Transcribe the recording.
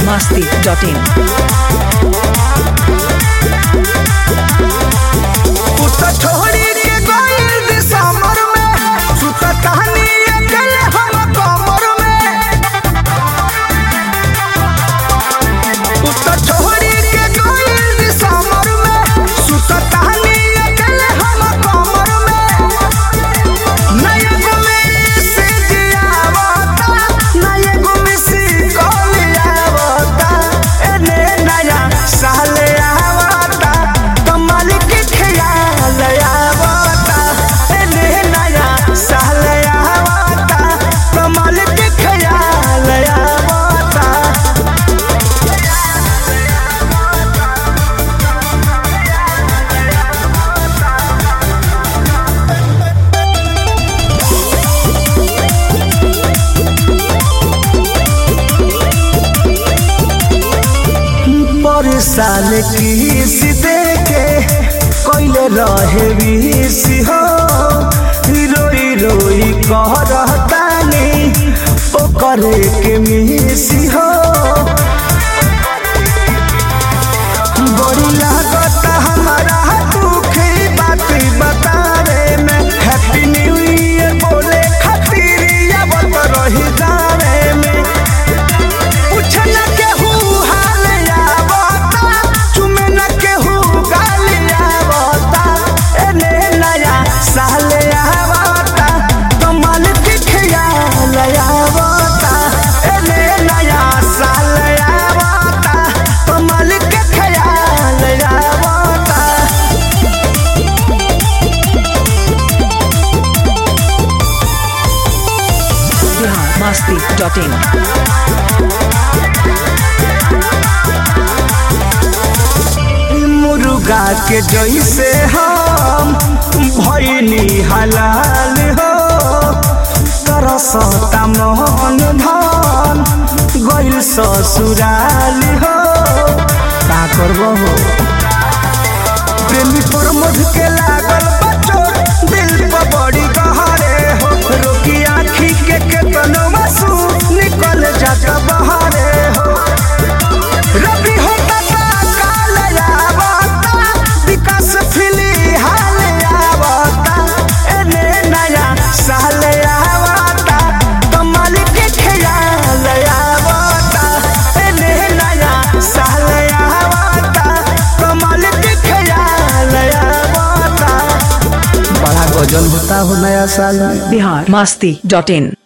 masti.in. उतर छोड़ी के गइल दिसंबर में सुता कहानी अकेले हम कमर में उतर छोड़ी के गइल दिसंबर में सुता कहानी अकेले हम कमर में नया गुमी से जियावता नया गुमी से कोलियावता एने नया साले आवता कमाल के ख्याल आवता एने नया साले आवता कमाल के ख्याल आवता पर साल किस देके कोइले रहे विष हो रोई रोई कह रहतानी ओ करे के मिसी हो बड़ी लागत हमारा दुख बात बतावे में हैप्पी न्यू ईयर बोले खातिर आवत रही जावे में पूछन केहू हाल आवता चुमे न केहू गाल आवता एने नया साल आवता कमाल के ख्याल आवता एने नया साल आवता कमाल के ख्याल आवता Bihar masti.in. मुर्गा के जैसे हम भैनी हलाल हो तरसता मोहन धन गइल ससुराल हो का करबो हो प्रेमी पर मध के लागल बचो दिल पर बड़ी गहरे हो रोकी आँखी के केतनो मासू निकल जात बहरे हो रबी होता काल आवता विकास फिली हाल आवता एने नया साल आवता कमाल के ख्याल आवता एने नया साल आवता कमाल के ख्याल आवता बड़ा गजल होता हो नया साल में Bihar masti.in.